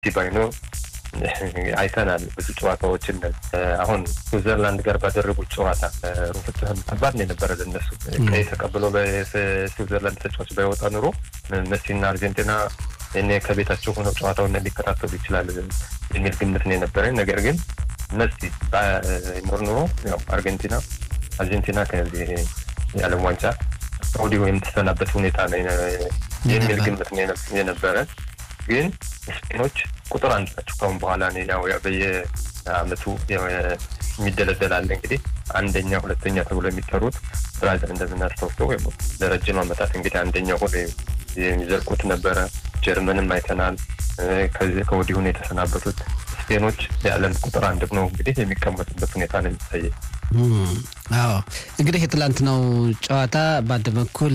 ባይኖ አይተናል ብዙ ጨዋታዎችን። አሁን ስዊዘርላንድ ጋር ባደረጉት ጨዋታ ሩፍትህም ከባድ ነው የነበረ ለነሱ ቀይ ተቀብሎ በስዊዘርላንድ ተጫዋች ባይወጣ ኑሮ መሲና አርጀንቲና እኔ ከቤታቸው ሆነው ጨዋታውን ሊከታተሉ ይችላል የሚል ግምት ነው የነበረኝ። ነገር ግን መሲ ኖር ኑሮ ያው አርጀንቲና አርጀንቲና ከዚህ የዓለም ዋንጫ ከወዲሁ የምትሰናበት ሁኔታ ነው የሚል ግምት ነው የነበረ። ግን ስፔኖች ቁጥር አንድ ናቸው። ካሁን በኋላ ያው በየአመቱ የሚደለደላለ እንግዲህ አንደኛ ሁለተኛ ተብሎ የሚጠሩት ብራዚል እንደምናስታውሰው ወይም ለረጅም ዓመታት እንግዲህ አንደኛ ሆነ የሚዘልቁት ነበረ። ጀርመንም አይተናል። ከዚህ ከወዲሁን የተሰናበቱት ስፔኖች የዓለም ቁጥር አንድ ነው እንግዲህ የሚቀመጡበት ሁኔታ ነው የሚታየ። አዎ እንግዲህ የትላንትናው ጨዋታ በአንድ በኩል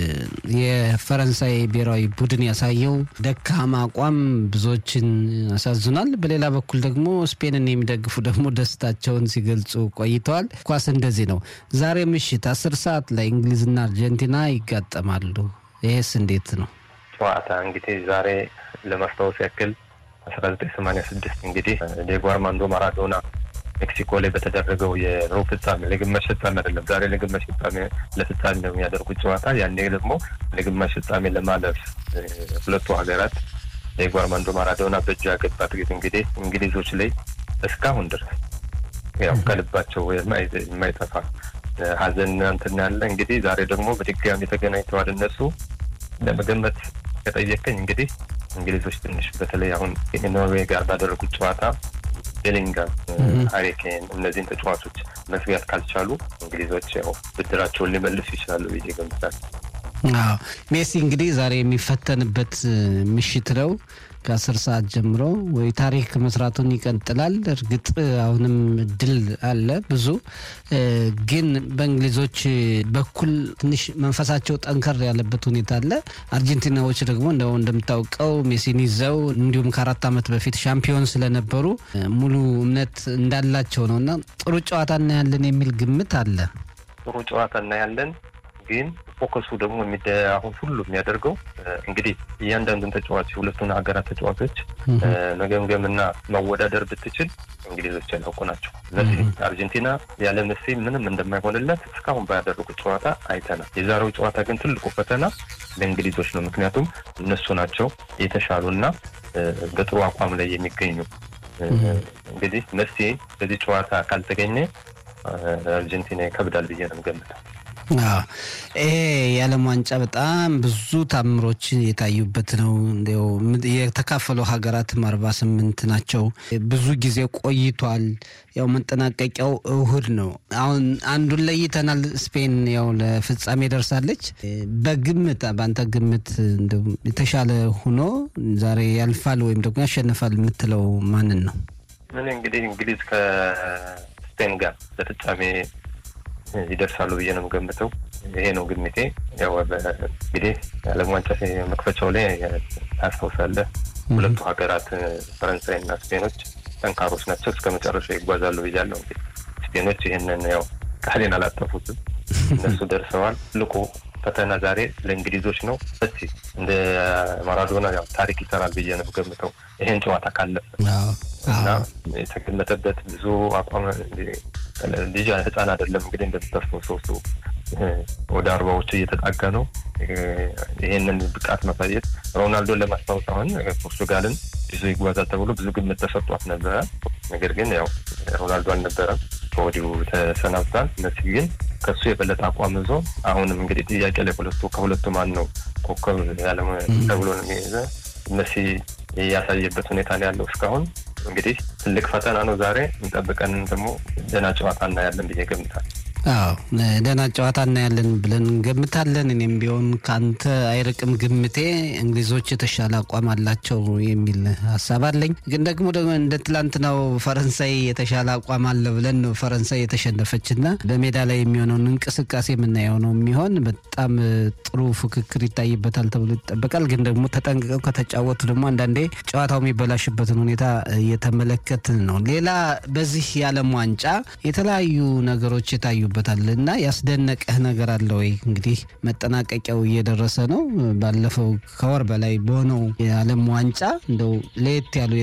የፈረንሳይ ብሔራዊ ቡድን ያሳየው ደካማ አቋም ብዙዎችን አሳዝኗል። በሌላ በኩል ደግሞ ስፔንን የሚደግፉ ደግሞ ደስታቸውን ሲገልጹ ቆይተዋል። ኳስ እንደዚህ ነው። ዛሬ ምሽት አስር ሰዓት ላይ እንግሊዝና አርጀንቲና ይጋጠማሉ። ይሄስ እንዴት ነው? ጨዋታ እንግዲህ ዛሬ ለማስታወስ ያክል አስራ ዘጠኝ ሰማንያ ስድስት እንግዲህ ዲየጎ አርማንዶ ማራዶና ሜክሲኮ ላይ በተደረገው የሩብ ፍጻሜ ለግማሽ ፍጻሜ አይደለም፣ ዛሬ ለግማሽ ፍጻሜ ለፍጻሜ ነው የሚያደርጉት ጨዋታ። ያኔ ደግሞ ለግማሽ ፍጻሜ ለማለፍ ሁለቱ ሀገራት ዲየጎ አርማንዶ ማራዶና በእጁ ያገባት ጊዜ እንግዲህ እንግሊዞች ላይ እስካሁን ድረስ ያው ከልባቸው የማይጠፋ ሀዘን እንትን ያለ እንግዲህ ዛሬ ደግሞ በድጋሚ ተገናኝተዋል። እነሱ ለመገመት ከጠየቀኝ እንግዲህ እንግሊዞች ትንሽ በተለይ አሁን ኖርዌይ ጋር ባደረጉት ጨዋታ ቤሊንጋም፣ ሀሪኬን እነዚህን ተጫዋቾች መዝጋት ካልቻሉ እንግሊዞች ያው ብድራቸውን ሊመልሱ ይችላሉ ብዬ ገምታለሁ። አዎ ሜሲ እንግዲህ ዛሬ የሚፈተንበት ምሽት ነው። ከአስር ሰዓት ጀምሮ ወይ ታሪክ መስራቱን ይቀጥላል። እርግጥ አሁንም እድል አለ ብዙ ግን በእንግሊዞች በኩል ትንሽ መንፈሳቸው ጠንከር ያለበት ሁኔታ አለ። አርጀንቲናዎች ደግሞ እንደው እንደምታውቀው ሜሲን ይዘው እንዲሁም ከአራት ዓመት በፊት ሻምፒዮን ስለነበሩ ሙሉ እምነት እንዳላቸው ነው እና ጥሩ ጨዋታ እናያለን የሚል ግምት አለ። ጥሩ ጨዋታ እናያለን ግን ፎከሱ ደግሞ አሁን ሁሉ የሚያደርገው እንግዲህ እያንዳንዱን ተጫዋች የሁለቱን ሀገራት ተጫዋቾች መገምገምና ማወዳደር ብትችል እንግሊዞች ያላውቁ ናቸው። እነዚህ አርጀንቲና ያለ መሲ ምንም እንደማይሆንለት እስካሁን ባያደረጉት ጨዋታ አይተናል። የዛሬው ጨዋታ ግን ትልቁ ፈተና ለእንግሊዞች ነው። ምክንያቱም እነሱ ናቸው የተሻሉና በጥሩ አቋም ላይ የሚገኙ። እንግዲህ መሲ በዚህ ጨዋታ ካልተገኘ አርጀንቲና ይከብዳል ብዬ ነው ገምተው። ይሄ የዓለም ዋንጫ በጣም ብዙ ታምሮች የታዩበት ነው። እንዲያው የተካፈሉ ሀገራትም አርባ ስምንት ናቸው። ብዙ ጊዜ ቆይቷል። ያው መጠናቀቂያው እሁድ ነው። አሁን አንዱን ለይተናል። ስፔን ያው ለፍጻሜ ደርሳለች። በግምት በአንተ ግምት የተሻለ ሆኖ ዛሬ ያልፋል ወይም ደግሞ ያሸንፋል የምትለው ማንን ነው? ምን እንግዲህ እንግሊዝ ከስፔን ጋር ለፍጻሜ ይደርሳሉ ብዬ ነው የምገምተው። ይሄ ነው ግምቴ። ያው እንግዲህ የዓለም ዋንጫ መክፈቻው ላይ ታስታውሳለህ፣ ሁለቱ ሀገራት ፈረንሳይና ስፔኖች ጠንካሮች ናቸው፣ እስከ መጨረሻ ይጓዛሉ ብያለሁ። እንግዲህ ስፔኖች ይህንን ያው ቃሌን አላጠፉትም፣ እነሱ ደርሰዋል። ትልቁ ፈተና ዛሬ ለእንግሊዞች ነው። እስቲ እንደ ማራዶና ያው ታሪክ ይሰራል ብዬ ነው የምገምተው ይሄን ጨዋታ ካለፈ እና የተገመተበት ብዙ አቋም ልጅ ህፃን አይደለም እንግዲህ እንደምታስበው ሰው ወደ አርባዎቹ እየተጣጋ ነው። ይሄንን ብቃት ማሳየት ሮናልዶን ለማስታወስ አሁን ፖርቱጋልን ይዞ ይጓዛል ተብሎ ብዙ ግምት ተሰጧት ነበረ። ነገር ግን ያው ሮናልዶ አልነበረም፣ ከወዲሁ ተሰናብቷል። መሲ ግን ከሱ የበለጠ አቋም ይዞ አሁንም እንግዲህ ጥያቄ ላይ ሁለቱ ከሁለቱ ማን ነው ኮከብ ያለ ተብሎ ነው የሚይዘ መሲ ያሳየበት ሁኔታ ነው ያለው እስካሁን እንግዲህ ትልቅ ፈተና ነው ዛሬ። እንጠብቀን ደግሞ ደህና ጨዋታ እናያለን ብዬ ገምታል። አዎ ደህና ጨዋታ እናያለን ብለን እንገምታለን። እኔም ቢሆን ከአንተ አይርቅም ግምቴ። እንግሊዞች የተሻለ አቋም አላቸው የሚል ሀሳብ አለኝ። ግን ደግሞ ደግሞ እንደ ትላንትናው ፈረንሳይ የተሻለ አቋም አለ ብለን ነው ፈረንሳይ የተሸነፈችና በሜዳ ላይ የሚሆነውን እንቅስቃሴ የምናየው ነው የሚሆን። በጣም ጥሩ ፉክክር ይታይበታል ተብሎ ይጠበቃል። ግን ደግሞ ተጠንቅቀው ከተጫወቱ ደግሞ አንዳንዴ ጨዋታው የሚበላሽበትን ሁኔታ እየተመለከትን ነው። ሌላ በዚህ የዓለም ዋንጫ የተለያዩ ነገሮች የታዩበት ይጫወቱበታል እና ያስደነቀህ ነገር አለ ወይ? እንግዲህ መጠናቀቂያው እየደረሰ ነው። ባለፈው ከወር በላይ በሆነው የዓለም ዋንጫ እንደው ለየት ያሉ